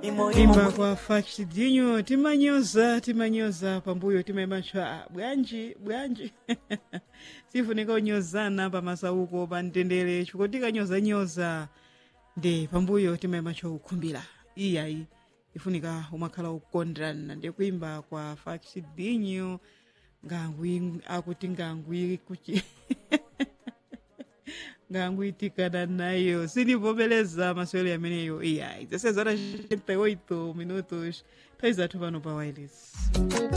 imba kwa faksidinyo timanyoza timanyoza pambuyo timayimbatcha bwanji bwanji sifunika unyozana pamasauko pa mtendere chifukwa tikanyozanyoza ndi pambuyo timayimbatcha ukhumbira iyayi ifunika umakhala ukukondana ndi kuimba kwa faksidinyo ngangwi akuti ngangwi kuchi nganguitikana nayo sinivomeleza maswelo yameneyo iyayi zesezora 38 minutos nthawi zathu pano pa wireless